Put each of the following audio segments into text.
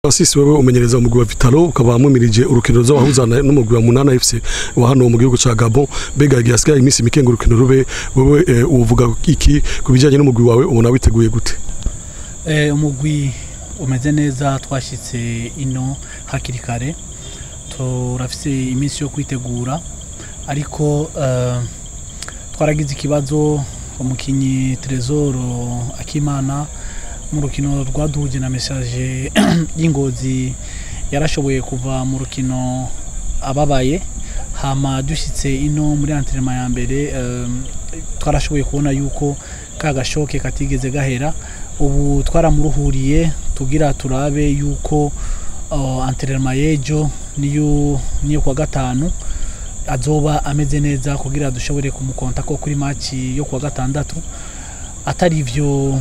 Francis wewe umenyereza umugwi wa Vitalo ukaba mwimirije urukino ruzabahuzana n'umugwi wa Munana FC wa hano mu gihugu ca Gabon mbega igihe hasigaye iminsi mike ngo urukino rube wewe eh, uvuga iki ku bijanye n'umugwi wawe ubona witeguye gute Eh, umugwi umeze neza twashyitse ino hakiri kare turafise iminsi yo kwitegura ariko eh, twaragize ikibazo umukinyi Tresor Akimana mu rukino rwaduhuje na message y'ingozi yarashoboye kuva mu rukino ababaye hama dushyitse ino muri entraînement ya mbere eh, twarashoboye kubona yuko ka gashoke katigeze gahera ubu twaramuruhuriye tugira turabe yuko uh, entraînement y'ejo niyo niyo kwa gatanu azoba ameze neza kugira dushobore kumukonta ko kuri match yo kwa gatandatu atari ivyo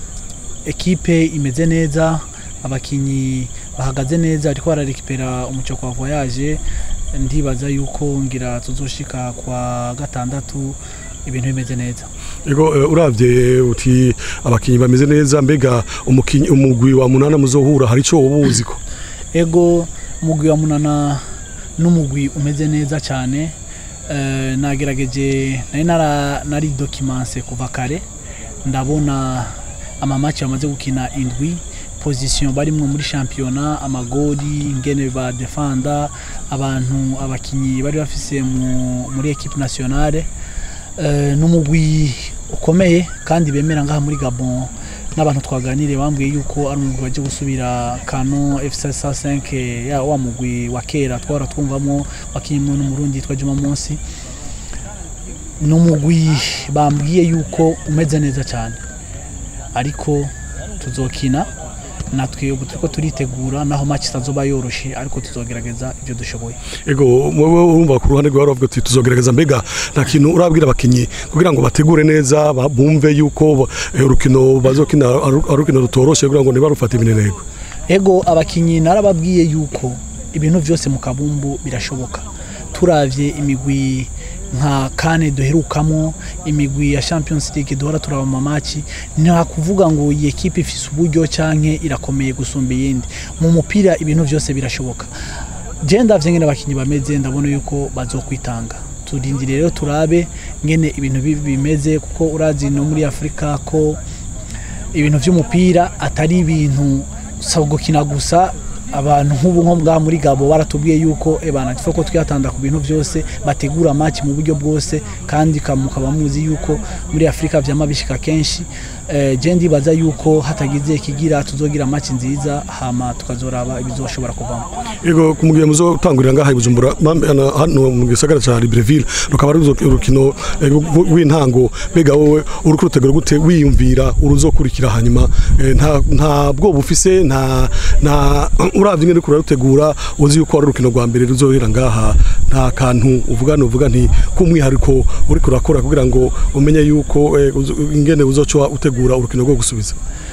ekipe imeze neza abakinyi bahagaze neza ariko bararekipera umuco kwa voyage ndibaza yuko ngira tuzoshika kwa gatandatu ibintu bimeze neza Ego eh, uravye uti abakinyi bameze neza mbega umukinyi umugwi wa Munana muzohura hari ico ubuzi ko ego umugwi wa munana n'umugwi umeze neza cyane Eh, nagerageje nari nara- nari dokimanse kuva kare ndabona amamaci bamaze gukina indwi position barimwo muri shampiyona amagori ingene badefanda abantu abakinyi bari bafise mu- muri equipe nationale Eh, n'umugwi ukomeye kandi bemera ngaha muri Gabon n'abantu twaganiriye bambwiye yuko ari umugwi waje gusubira Kano FC 5 ya wa mugwi wa kera twara twumvamo wakinyimwe n'umurundi yitwa Juma Munsi n'umugwi bambwiye yuko umeze neza cyane ariko tuzokina natwe ubu turiko turitegura naho match itazoba yoroshe ariko tuzogerageza ibyo dushoboye Ego wewe urumva ku ruhande rwawe uravuga uti tuzogerageza mbega nta kintu urabwira abakinyi kugira ngo bategure neza ba- bumve yuko eh, urukino bazokina ari ari urukino rutoroshe kugira ngo ntibarufate imineneko ego abakinyi narababwiye yuko ibintu byose mu kabumbu birashoboka turavye imigwi nka kane duherukamo imigwi ya champions league duhora turaba mu mamaci nta kuvuga ngo iyi ekipe ifise uburyo canke irakomeye gusumba iyindi mu mupira ibintu byose birashoboka je ndavye ngene abakinyi bameze ndabona yuko bazokwitanga turindire rero turabe ngene ibintu bi- bimeze kuko urazi no muri afurika ko ibintu by'umupira atari ibintu usaba gukina gusa abantu nk'ubu nko ngaha muri gabo baratubwiye yuko ebana tufa ko twiyatanda ku bintu byose bategura match mu buryo bwose kandi ka- mukaba muzi yuko muri afurika vyama bishika kenshi eh, je ndibaza yuko hatagize ikigira tuzogira match nziza hama tukazoraba ibizoshobora kuvamo Ego kumugiye muzotangurira ngaha i Bujumbura mambe ana- hano mu gisagara ca Libreville rukaba ari uruzo- urukino eh, rw- rw'intango mbega wowe uriko urutegura gute wiyumvira uruzokurikira hanyuma eh, nta nta bwoba ufise nta nta uravye ingene uriko urarutegura uzi yuko ari urukino rwa mbere ruzohera ngaha nta kantu uvuga uvuga nti k'umwihariko uriko urakora kugira ngo umenye yuko eh, uzo- ingene uzoca utegura urukino rwo gusubiza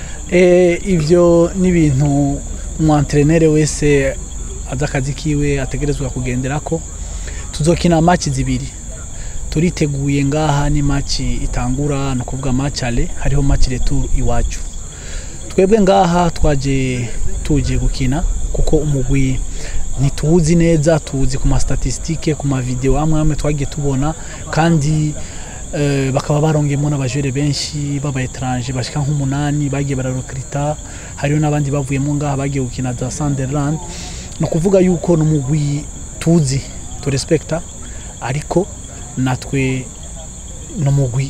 Eh, ivyo ni ibintu umwantrenere wese azi akazi kiwe ategerezwa kugenderako tuzokina match zibiri turiteguye ngaha ni match itangura ni ukuvuga match ale hariho match retour iwacu twebwe ngaha twaje tuje gukina kuko umugwi ntituwuzi neza tuwuzi ku mastatistike ku mavideo amwe amwe twagiye tubona kandi eh, bakaba barongeyemo n'abajere benshi baba etranje bashika nk'umunani bagiye bararokrita hariho n'abandi bavuyemo ngaha bagiye gukina za Sunderland ni ukuvuga yuko n'umugwi tuzi turespekta ariko natwe n'umugwi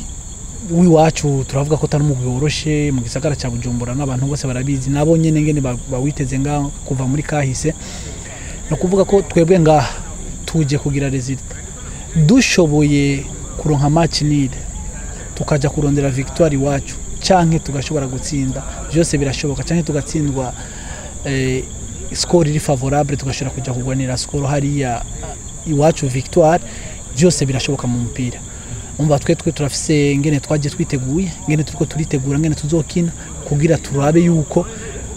w'iwacu turavuga ko atari umugwi woroshe mu gisagara cya Bujumbura n'abantu bose barabizi nabo nyene ngene ba- bawiteze ngaha kuva muri kahise ni ukuvuga ko twebwe ngaha tuje kugira resultat dushoboye kuronka match nile tukaja kurondera victoire iwacu canke tugashobora gutsinda byose birashoboka canke tugatsindwa eh, score iri favorable tugashobora kuja kugwanira score hariya eh, iwacu victoire byose birashoboka mu mupira umva twe twe turafise ngene twaje twiteguye ngene turiko turitegura ngene tuzokina kugira turabe yuko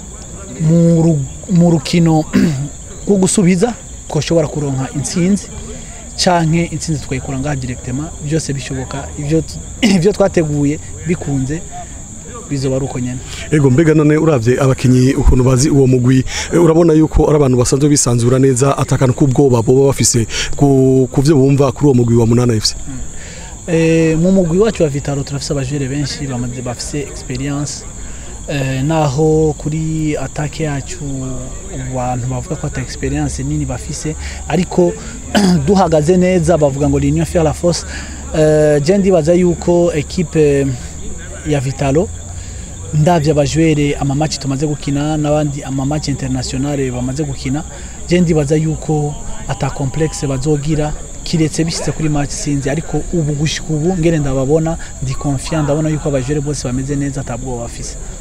mu ru- mu rukino rwo gusubiza twoshobora kuronka intsinzi canke intsinzi twayikura ngaha directement byose bishoboka ivyo tu- ivyo twateguye bikunze bizoba ari uko nyene ego mbega none uravye abakinyi ukuntu bazi uwo mugwi eh, urabona yuko ari abantu basanzwe bisanzura neza atakana k'ubwoba boba bafise ku ku vyo bumva kuri uwo mugwi wa munana FC Eh, mu mugwi wacu wa Vitalo turafise abajere benshi bamaze bafise experience eh, naho kuri atake yacu abantu bavuga ko ata experience nini bafise ariko duhagaze neza bavuga ngo l'union fait la force eh, je ndibaza yuko equipe ya Vitalo ndavye abajwere amamaci tumaze gukina n'abandi amamaci internationale bamaze gukina je ndibaza yuko ata complexe bazogira kiretse bishitse kuri match sinzi ariko ubu gushika ubu ngere ndababona ndi confiant ndabona yuko abajwere bose bameze neza atabwo bafise